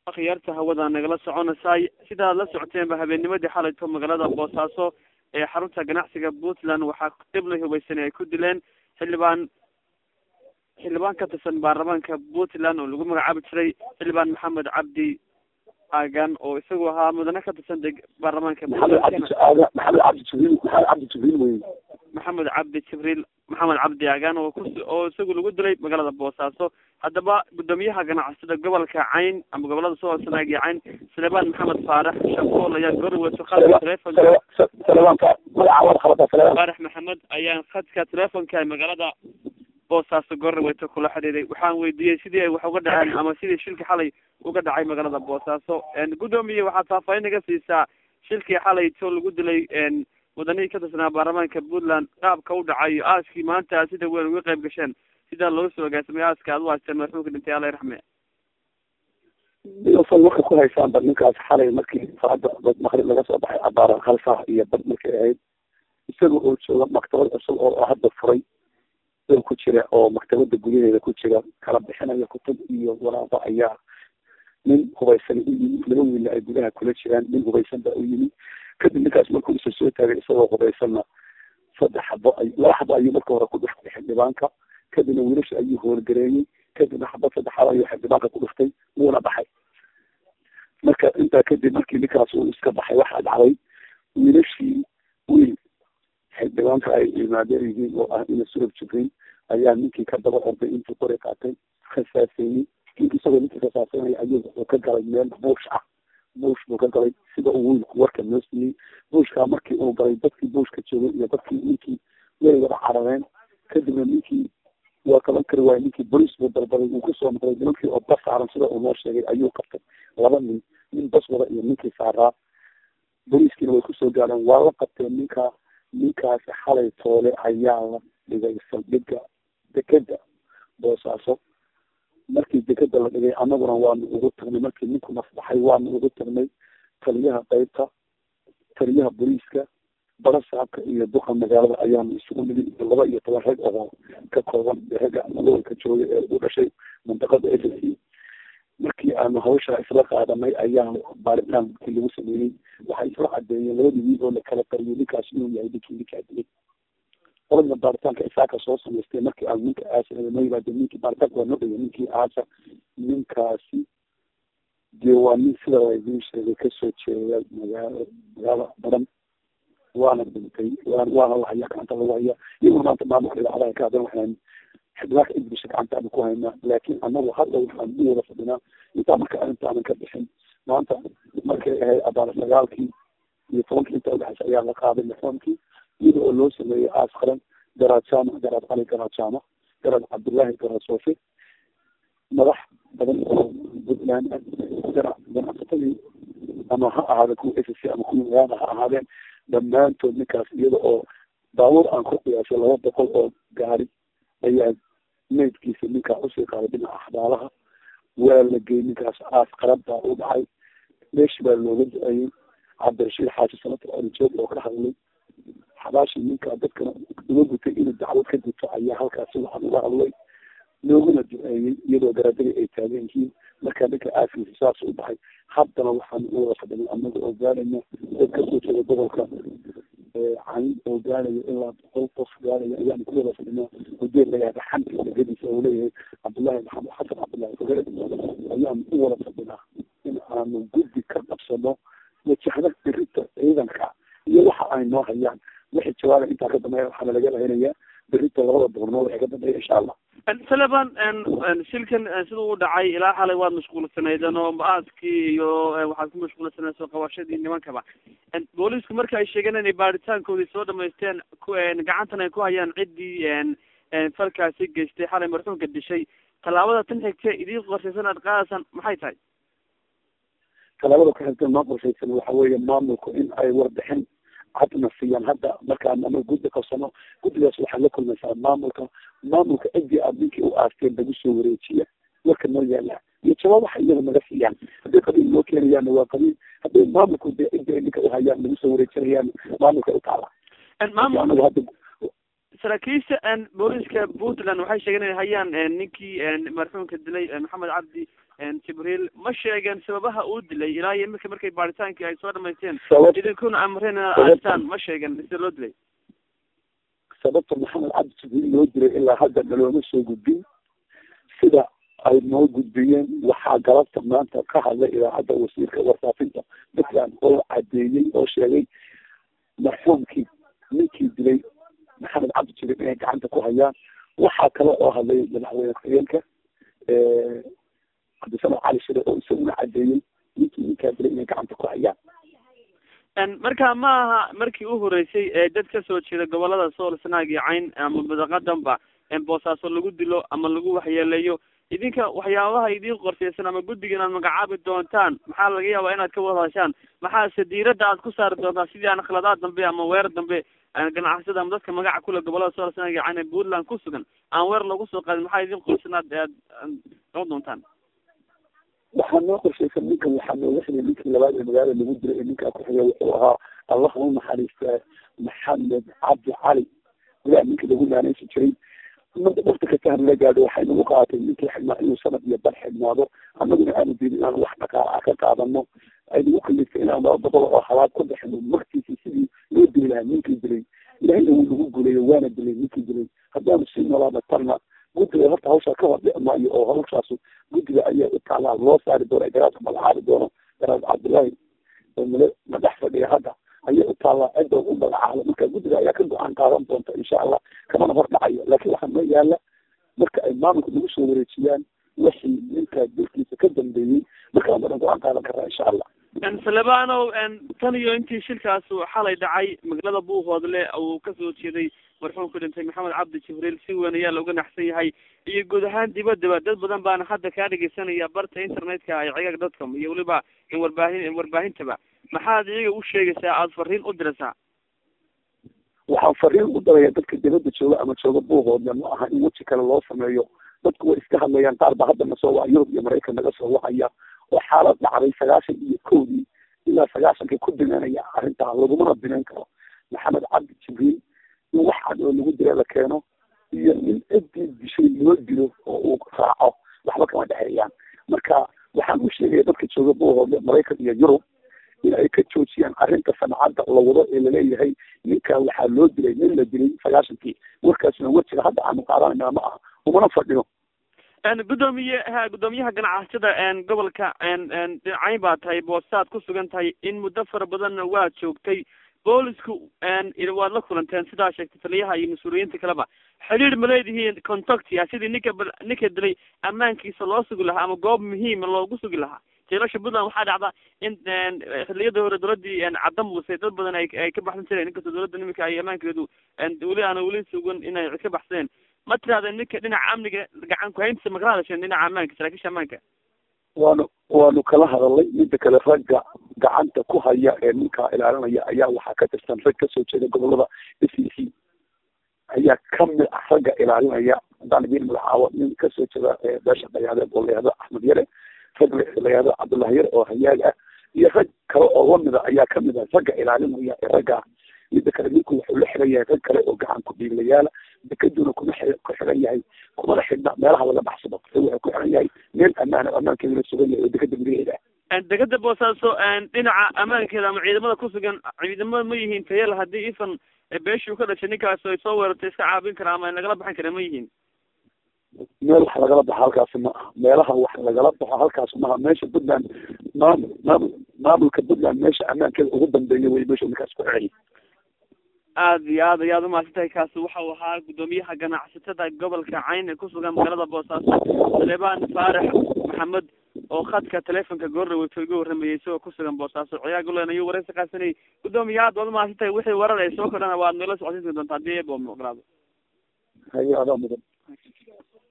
akhyaarta hawada nagala soconaysaay sidaad la socoteenba habeennimadii xalayto magaalada boosaaso ee xarunta ganacsiga puntland waxaa dhiblay hubaysanay ay ku dileen xildhibaan xildhibaan ka tirsan baarlamaanka puntland oo lagu magacaabi jiray xildhibaan maxamed cabdi aagan oo isagu ahaa mudane ka tirsan deg baarlamaanka maxamed cabdi maxamed cabdi jibriil maxamed cabdi jibriil wey maxamed cabdi jibriil maxamed cabdi aagan oo ku oo isagu lagu dilay magaalada boosaaso haddaba guddoomiyaha ganacsada gobolka cayn ama gobolada soo hoosanaag iyo cayn saleebaan maxamed faarax shakool ayaa goorweeso khadka telefonka saleebaanka magaca wada qabata saleebaan faarax maxamed ayaa khadka telefonka magaalada boosaaso goorweeto kula xidhiiday waxaan weydiiyey sidii ay wax uga dhaceen ama sidii shilki xalay uga dhacay magaalada boosaaso guddoomiye waxaad faahfaahin naga siisaa shilkii xalay to lagu dilay mudanihii ka tirsanaa baarlamaanka puntland qaabka u dhacay aaskii maanta sida weyn uga qayb gasheen sidaa looga soo agaasamay aaska aad u haysteen madaxuulka dhintay alla raxme iyosan waxay ku haysaan bad ninkaas xalay markii saada dad maqrib laga soo baxay abaara hal saac iyo bad markay ahayd isaga oo jooga maktabad cusub oo hadda furay oo ku jira oo maktabada gudaheeda ku jira kala bixinaya kutub iyo waraaqo ayaa nin hubaysan u yimi laba wiila ay gudaha kula jiraan nin hubaysan baa u yimi kadib ninkaas markuu isa soo taagay isagoo hubaysanna saddex xabo ay laba xabo ayuu marka hore ku dhuftay xildhibaanka kadibna wiilasha ayuu hoorgareeyey kadibna xabad saddexaad ayuu xildhibaanka ku dhuftay wuuna baxay marka intaa kadib markii ninkaas uu iska baxay waxaa dhacday wiilashii wiil xildhibaanka ay imaadeen yihiin oo ah ina surab jibriil ayaa ninkii ka daba orday intuu qori qaatay khasaaseeyey ninkii isagoo ninkii khasaaseynaya ayuu wuxuu ka galay meel buush ah buush buu ka galay sida uu wiilku warka noo siiyey buushkaa markii uu galay dadkii buushka joogay iyo dadkii ninkii way wada carareen kadibna ninkii waa kaban kari waaye ninkii boliis buu dalbaday uu kusoo noqday nimankii oo bas saaran sida uu noo sheegay ayuu qabtay laba nin nin bas wada iyo ninkii saaraa boliiskiina way kusoo gaareen waa la qabteen ninkaa ninkaasi xalay toole ayaa la dhigay saldhigga dekeda boosaaso markii dekeda la dhigay annaguna waanu ugu tagnay markii ninku nasbaxay waanu ugu tagnay taliyaha qeybta taliyaha boliiska barasaabka iyo duqa magaalada ayaanu isugu nigi iyo laba iyo toban rag oo ka kooban ragga gobolka jooga ee u dhashay mandaqada s c markii aanu hawsha isla qaadanay ayaa baaritaanki lagu sameeyey waxay isla cadeeyeen labadii wiil oo la kala qariyay ninkaas inuu yahay ninkii ninkaa dilay qolada baaritaanka isaaka soo samaystay markii aan ninka aasa noo yimaade ninkii baaritaanka waa noo dhaya ninkii aasa ninkaasi dee waa nin sida laydin sheegay kasoo jeeda magaalo magaalo badan waana dhintay waana la hayaa gacanta lagu hayaa iyaguna maanta maamulka idaacadaha ka hadan waxaan xildhibaanka inglisha gacantaanu ku haynaa laakiin anagu hadda waxaan u wada fadhinaa intaa marka intaanan ka bixin maanta markay ahayd abaar sagaalkii iyo tobankii inta udhexaysa ayaa la qaaday lixoonkii iyada oo loo sameeyey aas qaran garaad jaamac garaad cali garaad jaamac garaad cabdullaahi garaad soofi madax badan oo puntland ah ganacsatadii ama ha ahaadeen kuwa s c ama kuwa magaala ha ahaadeen dhammaantood ninkaas iyada oo baabuur aan ku qiyaasay laba boqol oo gaari ayaa meydkiisa ninkaa usii qaaday dhinaca axbaalaha waa la geeyey ninkaas aas qarab baa u dhacay meeshi baa looga da-ayey cabdirashiid xaaji sanatar alijoog oo ka hadlay xabaashii ninkaa dadkana uga gutay inuu dacwad ka guto ayaa halkaasi waxaan uga hadlay looguna duceeyey iyadoo garaadadii ay taagan yihiin markaa ninka aaskiisa saas u baxay haddana waxaan u wada fadhinay anaga oo gaarayna dad kasoo jeeda gobolka cayn oo gaaraya ilaa boqol qof gaaraya ayaan ku wada fadhinaa hudeel layahay xamki degadiisa oo leeyahay cabdullaahi maxamed xasan cabdullaahi fogere ayaan u wada fadhinaa in aanu guddi ka qabsano wajahda berita ciidanka iyo waxa ay noo hayaan wixii jawaaba intaa ka dambeeya waxaana laga lahaynayaa berita labada boqornoo waxay ka dambeeya insha allah saleban shilkan sida u dhacay ilaa xalay waad mashquulsanaydeen oo aaskii iyo waxaad ku mashquulsanayd soo qabashadii nimankaba booliisku marka ay sheegeen inay baaritaankoodii soo dhamaysteen gacantan ay ku hayaan ciddii falkaasi geystay xalay marxuumka dishay tallaabada tan xigtee idiin qorshaysan aad qaadaysaan maxay tahay tallaabada ku xigta noo qorshaysan waxa weeye maamulku in ay warbixin cadna siiyaan hadda markaan ama guddi qabsano guddigaas waxaad la kulmaysaa maamulka maamulka ciddii aad ninkii u aasteen lagu soo wareejiya warka noo yaala iyo jawaab waxa iyaga naga siiyaan hadday qabiil noo keenayaanna waa qabiil hadday maamulku dee ciddii ay ninka uhayaan lagu soo wareejinayaan maamulka u taala maamul hadda saraakiisha booliska puntland waxay sheegeen inay hayaan ninkii marxuumka dilay maxamed cabdi jibriil ma sheegeen sababaha uu dilay ilaa iyo iminka markay baaritaankii ay soo dhamaysteen idinkuna amreen inaad aastaan ma sheegen sida loo dilay sababta maxamed cabdi jibriil loo dilay ilaa hadda nalooma soo gudbin sida ay noo gudbiyeen waxaa galabta maanta ka hadlay idaacadda wasiirka warfaafinta puntland oo cadeeyey oo sheegay marxuumkii ninkii dilay maxamed cabdi jibriil inay gacanta ku hayaan waxaa kale oo hadlay madaxweyne ku-xigeenka cabdisamed cali shire oo isaguna cadeeyey ninkii ninkaa dilay inay gacanta ku hayaan marka ma aha markii u horeysay ee dad kasoo jeeda gobolada sool sanaag iyo cayn ama badaqadanba boosaaso lagu dilo ama lagu waxyeeleeyo idinka waxyaabaha idin qorshaysan ama guddiga inaad magacaabi doontaan maxaa laga yaabaa inaad ka wada hashaan maxaase diiradda aad ku saari doontaan sidii aan khaladaad dambe ama weerar dambe ganacsada ama dadka magaca kule gobolada sool sanaag iyo cayn ee puntland ku sugan aan weer loogu soo qaadin maxaa idin qorsan aad aad noqon doontaan waxaa noo qorshaysan ninkan waxaa nooga xigay ninkii labaad ee magaalada lagu diray ee ninkaa ku xigay wuxuu ahaa allah u naxariista maxamed cabdi cali ilaah ninkii lagu naanaysi jiray wakti kasta hanala gaadho waxay nagu qaatay ninkii xidhnaa inuu sanad iyo bar xidhnaado annaguna aanu diidin inaan wax dhaqaala ka qaadano ay nagu kaliftay inaan laba boqol oo halaad ku bixino markiisi sidii loo dili lahaa ninkii dilay ilahayna wuu nagu guulayo waana dilay ninkii dilay haddaanu sii noolaana tarna guddiga horta hawshaa ka hor dhici maayo oo hawshaas guddiga ayaa u taalaa loo saari doona garaadka magacaabi doono garaad cabdullaahi male madax fadhiya hadda ayaa u taallaa cidda u magacaabo marka guddiga ayaa ka go-aan qaadan doonta insha allah kamana hor dhacayo laakiin waxaa noo yaala marka ay maamulka nagu soo wareejiyaan wixii ninkaa dilkiisa ka dambeeyey markaa badan go-aan qaadan karaa insha allah salebanow tan iyo intii shilkaas xalay dhacay magaalada buuhoodle uu kasoo jeeday marxuumku dhintay maxamed cabdi jibriil si weyn ayaa looga naxsan yahay iyo guud ahaan dibadaba dad badan baana hadda kaa dhegeysanaya barta internetka ee cigaag dotcom iyo weliba warbaahin warbaahintaba maxaad iyaga u sheegaysaa aada fariin u diraysaa waxaan fariin u daraya dadka dibadda jooga ama jooga buuhoodle ma aha in weji kale loo sameeyo dadku way iska hadlayaan qaar ba hadda nasoo waca yurub iyo maraykan naga soo wacaya oo xaalad dhacday sagaashan iyo kowdii ilaa sagaashankii ku binaanaya arrintaa lagumana binayn karo maxamed cabdi jibriil in wax cad oo lagu dila la keeno iyo in ciddii dishay loo dilo oo uu raaco waxba kama dhexeeyaan marka waxaan u sheegaya dadka jooga buuhoodle maraykan iyo yurub in ay ka joojiyaan arrinta sancadda la wado ee laleeyahay ninkaa waxaa loo dilay nin la dilay sagaashankii warkaasna wejiga hadda aanu qaadanayna ma aha umana fadhino gudoomiye ha guddoomiyaha ganacsada gobolka cayn baa tahay boosaad ku sugan tahay in muddo fara badanna waad joogtay boolisku waad la kulanteen sidaa sheegtay taliyaha iyo mas-uuliyiinta kaleba xidhiir ma leedihiin contactia sidii ninka ninka dilay ammaankiisa loo sugi lahaa ama goob muhiima loogu sugi lahaa jeelasha puntland waxaa dhacda in xiliyadii hore dowladii cadda muuse dad badan ay ay ka baxsan jireen inkastoo dowladda niminka ay ammaankeedu weli aana weli sugan inay ka baxsadeen ma tirahdeen ninka dhinaca amniga gacan kuhayntiisa makala hadasheen dhinaca ammaanka saraakiisha ammaanka waanu waanu kala hadalnay midda kale ragga gacanta ku haya ee ninkaa ilaalinaya ayaa waxaa ka tirsan rag kasoo jeeda gobolada s e c ayaa kamid ah ragga ilaalinaya haddaan idiin magacaabo nin kasoo jeeda beesha dhayaadeed oo layahdo axmed yare rag layahdo cabdullahi yare oo hayaag ah iyo rag kale oo lamida ayaa kamid ah ragga ilaalinaya ee ragga midda kale ninku wuxuu la xiran yahay rag kale oo gacan ku dhiiglayaala dekaduna kuma xi ku xiran yahay kumana xidhna meelaha laga baxsado wuxuu ku xiran yahay meel ammaana ammaankeeduna sugan yahay oo dekada gudaheeda ah degada boosaaso dhinaca ammaankeeda ama ciidamada kusugan ciidamada ma yihiin tayal haddii ifan beeshii ka dhashay ninkaas ay soo weerartay iska caabin karaa ama nagala baxan kara ma yihiin meel wax lagala baxo halkaasi ma aha meelaha wax lagala baxo halkaas maaha meesha puntland maamul maamul maamulka puntland meesha ammaankeeda ugu dambeeya wey meesha ninkaas ku xiranya aad iyo aad ayaad umahadsan tahay kaasi waxau ahaa guddoomiyaha ganacsatada gobolka cayn ee kusugan magaalada boosaaso saleebaan faarax maxamed oo khadka telefonka goordhaweyto iga warramayay isagoo kusugan boosaaso ciyaaglen ayuu wareysi qaasanayay guddoomiya aad waad umahadsan tahay wixii warar ay soo kordhana waad nala socodsiin doontaa hadii eebo ogolaado haye adaa mudan